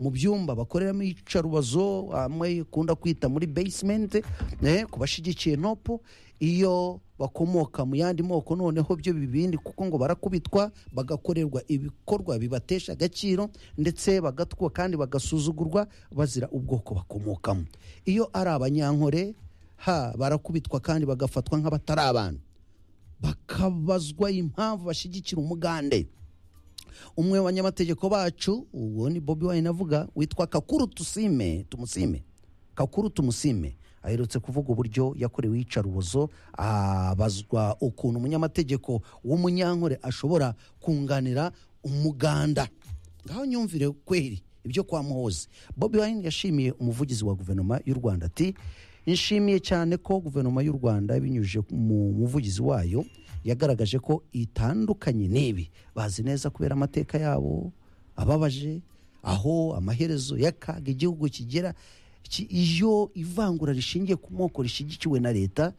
mu byumba bakoreramo iyicarubozo amwe ikunda kwita muri basement eh, ku bashyigikiye nopo iyo bakomoka mu yandi moko noneho byo bibindi kuko ngo barakubitwa bagakorerwa ibikorwa bibatesha agaciro ndetse bagatwa kandi bagasuzugurwa bazira ubwoko bakomokamo iyo ari abanyankore ha barakubitwa kandi bagafatwa nk'abatari abantu bakabazwa impamvu bashyigikira umugande umwe mu banyamategeko bacu uwo ni bobi wayine avuga witwa kakuru tusime tumusime kakuru tumusime aherutse kuvuga uburyo yakorewe iyicarubozo abazwa ukuntu umunyamategeko w'umunyankore ashobora kunganira umuganda ngaho nyumvire kweri ibyo kwa muhozi bobi wayine yashimiye umuvugizi wa guverinoma y'u rwanda ati nshimiye cyane ko guverinoma y'u rwanda binyujije mu muvugizi wayo yagaragaje ko itandukanye n'ibi bazi neza kubera amateka yabo ababaje aho amaherezo y'akaga igihugu kigera Ki- iyo ivangura rishingiye ku moko rishyigikiwe na leta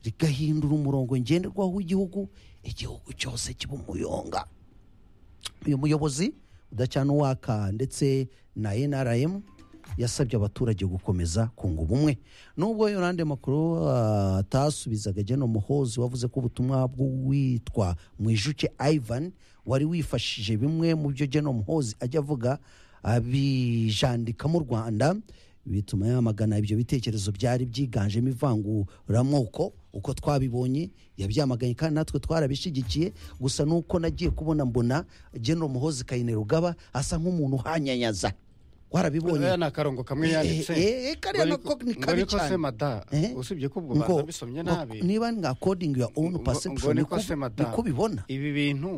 rigahindura umurongo ngenderwaho w'igihugu igihugu cyose kiba umuyonga uyu muyobozi uwaka ndetse na nrm yasabye abaturage gukomeza kunga ubumwe nubwo yolande makuru ah, atasubizaga geno muhozi wavuze ko ubutumwa bw'uwitwa mwijuke ivan wari wifashije bimwe mu byo geno muhozi ajya avuga abijandika mu rwanda bituma yamagana ibyo bitekerezo byari byiganjemo ivanguramoko uko twabibonye yabyamaganye kandi natwe twarabishyigikiye gusa nuko nagiye kubona mbona geno muhozi kayine rugaba asa nk'umuntu uhanyanyaza warabibonye uriya ni akarongo kamwe Eh, yanditse eh, eh, kariya Ngo nako ariko- ni ngo kabi ariko cyane. se mada Eh? usibye ko ubwo Ngo- banza bisomye ngo- nabi niba ni according your own ngo- ngo perception ni ni ko se ku- mada ni kubibona ibi bintu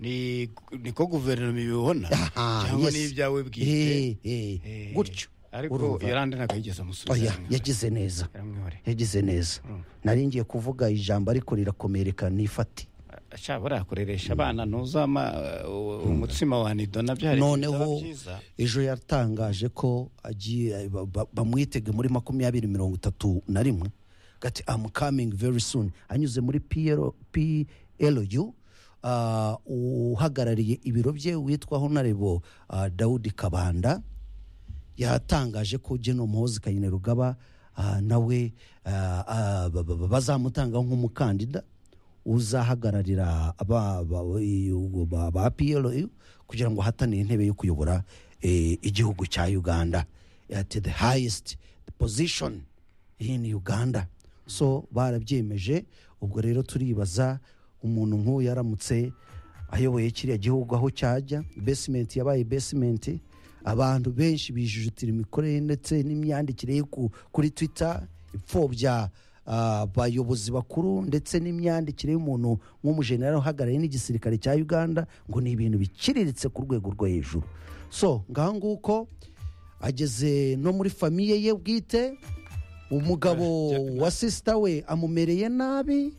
ni ni ko guverinoma ibibona Aha, cyangwa yes. ni ibyawe bwite Eh, eh, Eh, gutyo ariko urumva. yarandi ntabwo Oya, yigeze amusubiza yagize neza yaramwihore yagize neza Urumva. nari ngiye kuvuga ijambo ariko rirakomereka nifate ashobora burakoresha abana ntuzama umutsima wa nido nabyo hari noneho byiza ejo yatangaje ko agiye ba- ba- bamwitege muri makumyabiri mirongo itatu na rimwe gati am coming very soon anyuze muri PLO PLU ah, uhagarariye ibiro bye witwa honarebo ah, Daudi Kabanda yatangaje ko General Muhoozi Kayine Rugaba ah, nawe ah, ah, ba- ba- ba- bazamutanga nk'umukandida uzahagararira aba ba- iyo- ba ba PLU kugira ngo ahatanire intebe yo kuyobora eh, igihugu cya Uganda at the highest position in Uganda so barabyemeje ubwo rero turibaza umuntu nk'uyu aramutse ayoboye kiriya gihugu aho cyajya besimenti yabaye besimenti abantu benshi bijujutira imikorere ndetse n'imyandikire yo ku- kuri twitter ipfobya ah, abayobozi bakuru ndetse n'imyandikire y'umuntu nk'umujenerali uhagarariye n'igisirikare cya uganda ngo ni ibintu biciriritse ku rwego rwo hejuru so ngaho nguko ageze no muri famiye ye bwite umugabo wa sisita we amumereye nabi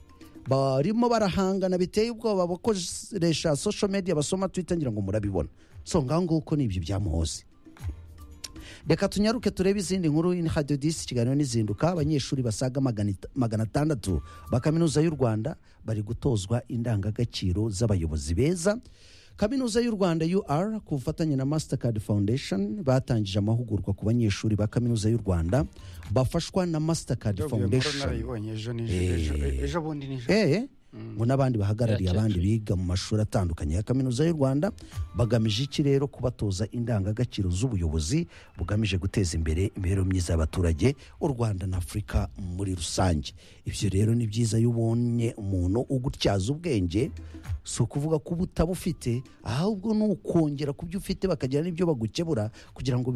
barimo barahangana biteye ubwoba bakoresha social media basoma twitter ngira ngo murabibona so ngaho nguko ni ibyo byamuhoze reka tunyaruke turebe izindi nkuru in hadiyo disi ikiganiro n'izinduka abanyeshuri basaga magana ita- magana atandatu ba kaminuza y'u rwanda bari gutozwa indangagaciro z'abayobozi beza kaminuza y'u rwanda ur ku bufatanye na mastercard foundation batangije amahugurwa ku banyeshuri ba kaminuza y'u rwanda bafashwa na mastercard Ndabyo iyo nkuru foundation narayibonye ejo nijoro ejo- Eh. ejo bundi nijoro eh ngo n'abandi bahagarariye abandi biga mu mashuri atandukanye ya kaminuza y'u rwanda bagamije iki rero kubatoza indangagaciro z'ubuyobozi bugamije guteza imbere imibereho myiza y'abaturage u rwanda na afurika muri rusange ibyo rero ni byiza iyo ubonye umuntu ugutyaza ubwenge si ukuvuga ko uba utabufite ahubwo ni ukongera ku byo ufite bakagira n'ibyo bagukebura kugira ngo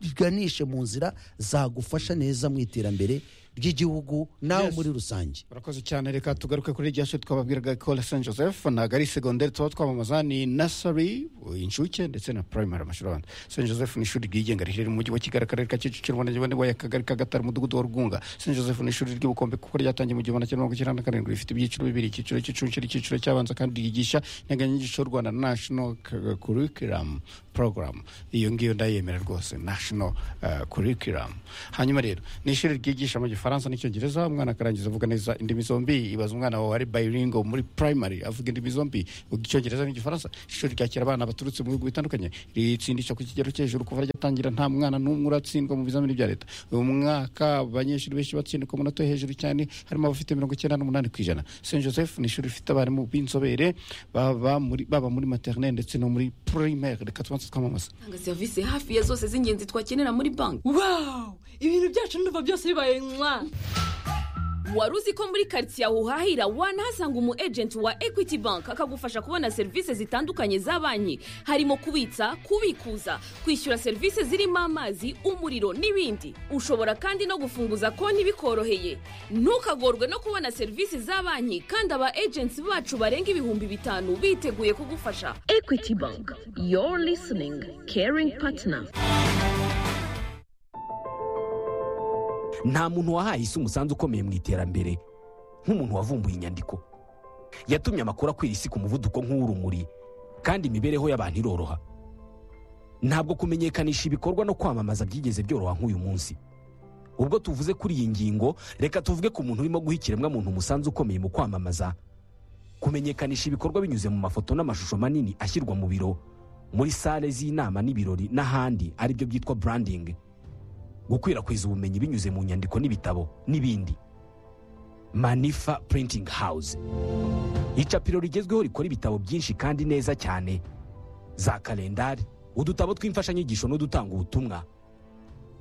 biganishe mu nzira zagufasha neza mu iterambere ry'igihugu nawe Yes. muri rusange urakoze cyane reka tugaruke kuri rya shuri twababwiraga ko la saint joseph ntabwo ari segonderi tuba twamamaza ni nasari inshuke ndetse na primary amashuri abanza saint joseph ni ishuri ryigenga riherereye mu mujyi wa kigali akarere ka kicukiro umurenge wa nyabugogo akagari ka gatari umudugudu wa rwunga saint joseph ni ishuri ry'ubukombe kuko ryatangiye mu gihumbi kimwe magana cyenda na karindwi rifite ibyiciro bibiri icyiciro cy'incuke icyiciro cy'abanza kandi ryigisha integanyanyigisho y'u rwanda national curriculum program iyo ngiyo ndayemera rwose national eh, curriculum hanyuma rero ni ishuri ryigisha mu gifaransa igifaransa n'icyongereza umwana akarangiza avuga neza indimi zombi ibaza umwana wawe ari bilingo muri primary avuga indimi zombi uvuga icyongereza n'igifaransa ishuri ryakira abana baturutse mu bihugu bitandukanye ritsindisha ku kigero cyo hejuru kuva ryatangira nta mwana n'umwe uratsindwa mu bizamini bya leta uyu mwaka abanyeshuri benshi batsinda ku munota wo hejuru cyane harimo abafite mirongo icyenda n'umunani ku ijana saint joseph ni ishuri rifite abarimu b'inzobere baba muri baba muri materineri ndetse no muri primaire reka tubanze twamamaza tanga serivisi hafi ya zose z'ingenzi twakenera muri banki wawu ibintu byacu n'uva byose bibaye nywa wari uzi ko muri karitsiye aho uhahira wanahasanga umu ejenti wa ekwiti banki akagufasha kubona serivisi zitandukanye za banki harimo kubitsa kubikuza kwishyura serivisi zirimo amazi umuriro n'ibindi ushobora kandi no gufunguza konti bikoroheye ntukagorwe no kubona serivisi za banki kandi aba ejenti bacu barenga ibihumbi bitanu biteguye kugufasha ekwiti banki yoru lisiningi keringi patina nta muntu wahaye isi umusanzu ukomeye mu iterambere nk'umuntu wavumbuye inyandiko yatumye amakuru akwira isi ku muvuduko nk'uw'urumuri kandi imibereho y'abantu iroroha ntabwo kumenyekanisha ibikorwa no kwamamaza byigeze byoroha nk'uyu munsi ubwo tuvuze kuri iyi ngingo reka tuvuge ku muntu urimo guha ikiremwamuntu umusanzu ukomeye mu kwamamaza kumenyekanisha ibikorwa binyuze mu mafoto n'amashusho manini ashyirwa mu biro muri sale z'inama n'ibirori n'ahandi aribyo byitwa burandingi gukwirakwiza ubumenyi binyuze mu nyandiko n'ibitabo n'ibindi manifa purintingi hawuze icapiro rigezweho rikora ibitabo byinshi kandi neza cyane za kalendari udutabo tw'imfashanyigisho n'udutanga ubutumwa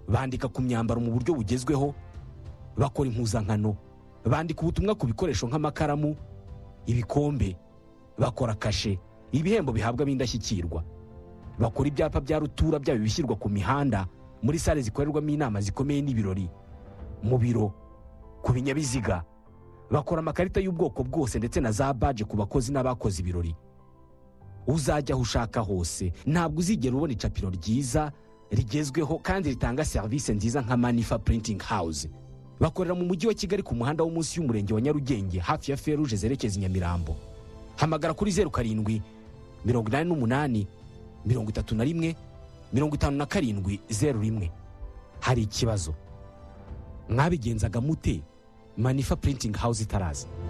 bandika ku myambaro mu buryo bugezweho bakora impuzankano bandika ubutumwa ku bikoresho nk'amakaramu ibikombe bakora kashe ibihembo bihabwa ab'indashyikirwa bakora ibyapa bya rutura byaba ibishyirwa ku mihanda muri sale zikorerwamo inama zikomeye n'ibirori mu biro ku binyabiziga bakora amakarita y'ubwoko bwose ndetse na za baje ku bakozi n'abakoze ibirori uzajya aho ushaka hose ntabwo uzigera ubona icapiro ryiza rigezweho kandi ritanga serivisi nziza nka manifa purintingi hawuze bakorera mu mujyi wa kigali ku muhanda wo munsi y'umurenge wa nyarugenge hafi ya feruje zerekeza i nyamirambo hamagara kuri zeru karindwi mirongo inani n'umunani mirongo itatu na rimwe mirongo itanu na karindwi zeru rimwe hari ikibazo mwabigenzaga mute manifa purintingi hawuze itaraza